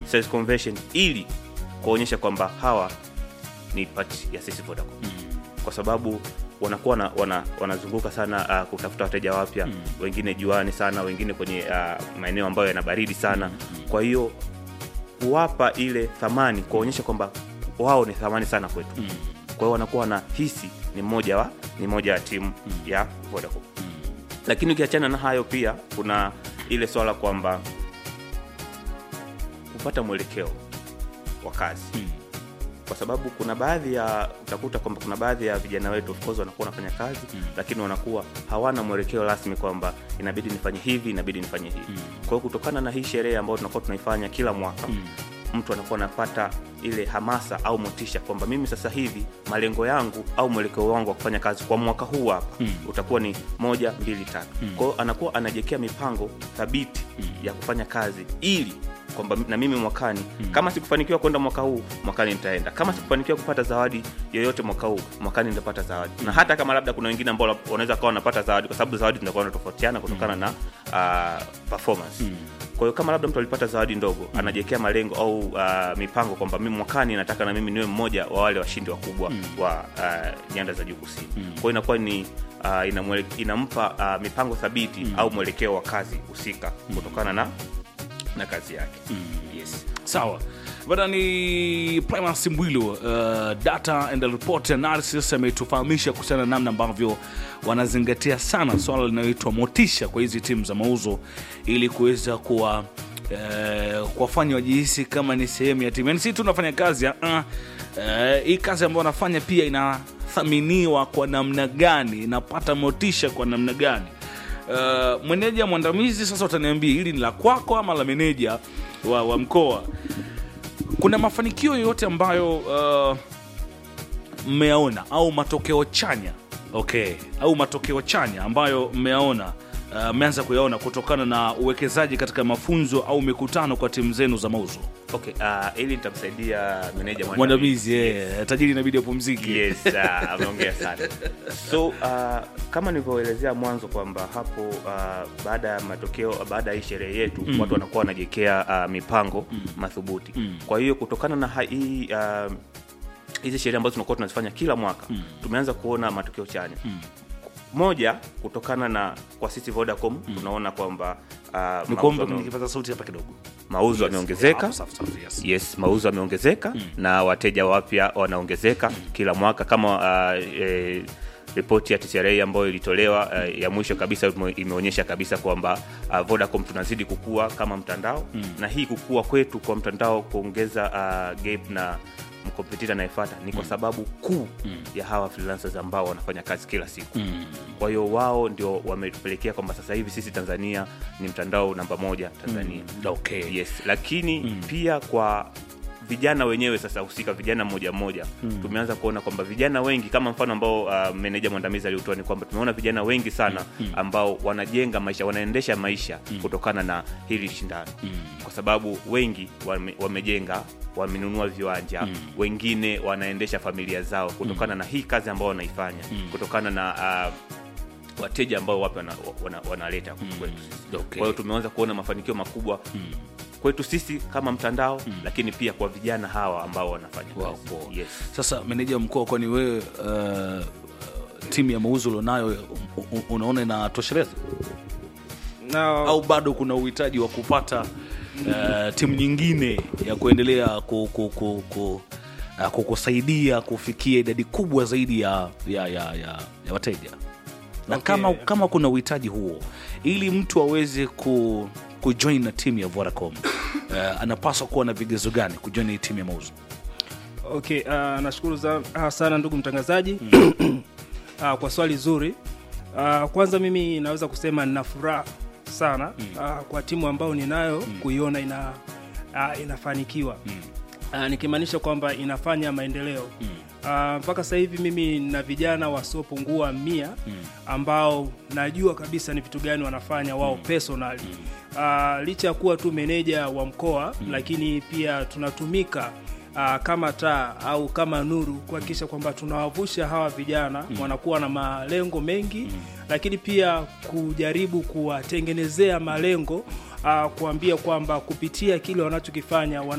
sales conversion ili kuonyesha kwamba hawa ni part ya sisi Vodacom kwa sababu wanakuwa na, wana, wanazunguka sana uh, kutafuta wateja wapya mm. wengine juani sana wengine kwenye uh, maeneo ambayo yana baridi sana mm. kwa hiyo kuwapa ile thamani kuonyesha kwamba wao ni thamani sana kwetu mm. kwa hiyo wanakuwa wanahisi ni mmoja wa ni moja ya timu mm. ya Vodacom mm. lakini ukiachana na hayo pia kuna ile swala kwamba kupata mwelekeo wa kazi mm kwa sababu kuna baadhi ya utakuta kwamba kuna baadhi ya vijana wetu of course wanakuwa wanafanya kazi mm. lakini wanakuwa hawana mwelekeo rasmi kwamba inabidi nifanye hivi inabidi nifanye hivi mm. kwa hiyo kutokana na hii sherehe ambayo tunakuwa tunaifanya kila mwaka mm. mtu anakuwa anapata ile hamasa au motisha kwamba mimi sasa hivi malengo yangu au mwelekeo wangu wa kufanya kazi kwa mwaka huu hapa mm. utakuwa ni moja mbili tatu mm. kwa hiyo anakuwa anajekea mipango thabiti mm. ya kufanya kazi ili kwamba na mimi mwakani hmm. kama sikufanikiwa kwenda mwaka huu mwakani nitaenda kama sikufanikiwa kupata zawadi yoyote mwaka huu mwakani nitapata zawadi na hata kama labda kuna wengine ambao wanaweza kawa wanapata zawadi kwa sababu zawadi zinakuwa natofautiana kutokana hmm. na uh, performance hmm kwa hiyo kama labda mtu alipata zawadi ndogo mm. anajekea malengo au uh, mipango kwamba mimi mwakani nataka na mimi niwe mmoja wa wale washindi wakubwa mm. wa uh, nyanda za juu kusini mm. kwa hiyo inakuwa ni uh, inamwele, inampa uh, mipango thabiti mm. au mwelekeo wa kazi husika mm. kutokana na na kazi yake mm. yes. sawa bada ni primas mbwilu uh, data and report analysis ametufahamisha kuhusiana na namna ambavyo wanazingatia sana swala linaloitwa motisha kwa hizi timu za mauzo ili kuweza kuwa Uh, kuwafanya wajihisi kama ni sehemu ya timu yani si tu unafanya kazi uh, uh, hii kazi ambayo wanafanya pia inathaminiwa kwa namna gani inapata motisha kwa namna gani uh, meneja mwandamizi sasa utaniambia hili ni la kwako ama la meneja wa, wa mkoa kuna mafanikio yoyote ambayo uh, mmeyaona au matokeo chanya okay au matokeo chanya ambayo mmeyaona mmeanza uh, kuyaona kutokana na uwekezaji katika mafunzo au mikutano kwa timu zenu za mauzo okay uh, ili nitamsaidia meneja mwandamizi yeah. tajiri inabidi apumziki yes uh, ameongea sana so uh, kama nilivyoelezea mwanzo kwamba hapo uh, baada ya matokeo baada ya hii sherehe yetu mm. watu wanakuwa wanajekea uh, mipango mm. madhubuti mm. kwa hiyo kutokana na hii uh, hizi sherehe ambazo tunakuwa tunazifanya kila mwaka mm. tumeanza kuona matokeo chanya mm moja kutokana na kwa sisi vodacom mm. tunaona kwamba uh, mauzo nikipaza sauti hapa kidogo mauzo yameongezeka yes, yes. yes mauzo yameongezeka mm. na wateja wapya wanaongezeka mm. kila mwaka kama uh, e, ripoti ya TCRA ambayo ilitolewa uh, ya mwisho kabisa imeonyesha kabisa kwamba uh, Vodacom tunazidi kukua kama mtandao mm. na hii kukua kwetu kwa mtandao kuongeza uh, gap na mkompetita anayefuata ni kwa sababu kuu mm. ya hawa freelancers ambao wanafanya kazi kila siku mm. kwa hiyo wao ndio wametupelekea kwamba sasa hivi sisi tanzania ni mtandao namba moja tanzania mm. okay. yes lakini mm. pia kwa vijana wenyewe sasa husika vijana mmoja mmoja mm. tumeanza kuona kwamba vijana wengi kama mfano ambao uh, meneja mwandamizi aliutoa ni kwamba tumeona vijana wengi sana mm. ambao wanajenga maisha wanaendesha maisha mm. kutokana na hili shindano mm. kwa sababu wengi wame, wamejenga wamenunua viwanja mm. wengine wanaendesha familia zao kutokana mm. na hii kazi ambao wanaifanya mm. kutokana na uh, wateja ambao wapi wanaleta wana, wana, wana mm. kwetu okay. kwa hiyo tumeanza kuona mafanikio makubwa mm kwetu sisi kama mtandao mm. lakini pia kwa vijana hawa ambao wanafanya wow, wow. Yes. sasa meneja mkoa kwani wewe uh, timu ya mauzo ulionayo unaona inatosheleza no. au bado kuna uhitaji wa kupata uh, timu nyingine ya kuendelea ku, ku, ku, ku, uh, kukusaidia kufikia idadi kubwa zaidi ya, ya, ya, ya, ya wateja na okay. kama, kama kuna uhitaji huo ili mtu aweze ku kujoin na timu ya Vodacom uh, anapaswa kuwa na vigezo gani kujoin hii timu ya mauzo? Okay, uh, nashukuru uh, sana ndugu mtangazaji mm. uh, kwa swali zuri. Uh, kwanza mimi naweza kusema nina furaha sana mm. uh, kwa timu ambayo ninayo mm. kuiona ina, uh, inafanikiwa mm. uh, nikimaanisha kwamba inafanya maendeleo mm. Uh, mpaka sasa hivi mimi na vijana wasiopungua mia mm. ambao najua kabisa ni vitu gani wanafanya wao mm. personally mm. Uh, licha ya kuwa tu meneja wa mkoa mm. lakini pia tunatumika uh, kama taa au kama nuru kuhakikisha kwamba tunawavusha hawa vijana mm. wanakuwa na malengo mengi mm. lakini pia kujaribu kuwatengenezea malengo uh, kuambia kwamba kupitia kile wanachokifanya